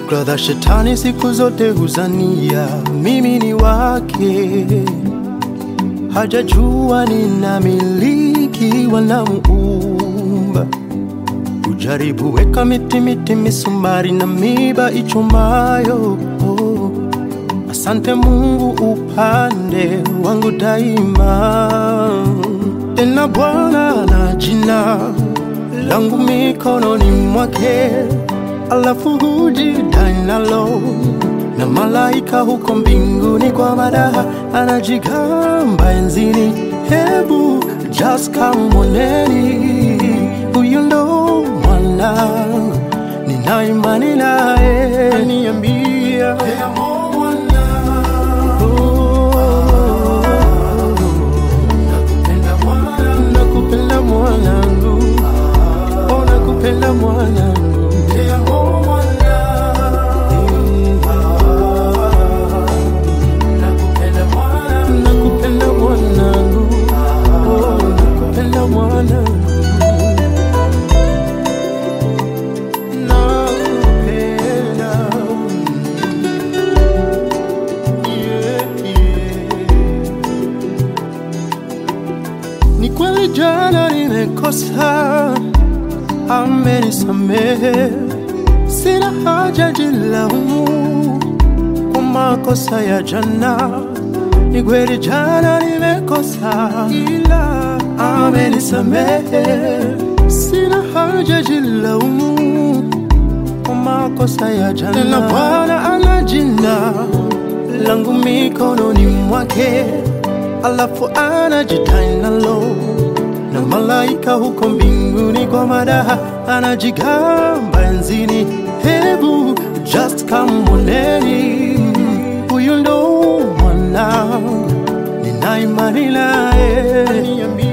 Fikra za shetani siku zote huzania mimi ni wake, hajajua ninamiliki wanamuumba. Ujaribu weka miti miti, misumari na miba ichumayo. Oh, asante Mungu upande wangu daima. Tena Bwana na jina langu mikononi mwake, alafu hujidai nalo na malaika huko mbinguni kwa madaha anajigamba enzini. Hebu just kamwoneni, huyu ndo mwanangu, nina imani naye, aniambia nakupenda mwanangu, oh, nakupenda mwanangu. Nakupenda mwanangu, oh, nakupenda mwanangu. Nakupenda. Yeah, yeah. Ni kweli jana nimekosa, amenisamehe, sina haja jilaumu kwa makosa ya jana. Ni kweli jana nimekosa, ila amenisamehe, sina haja jilaumu kwa makosa ya jana. Tena Bwana ana jina langu mikononi mwake, alafu anajidai nalo na malaika huko mbinguni kwa madaha anajigamba enzini. Hebu just kamwoneni, huyu ndo mwanangu, nina imani naye.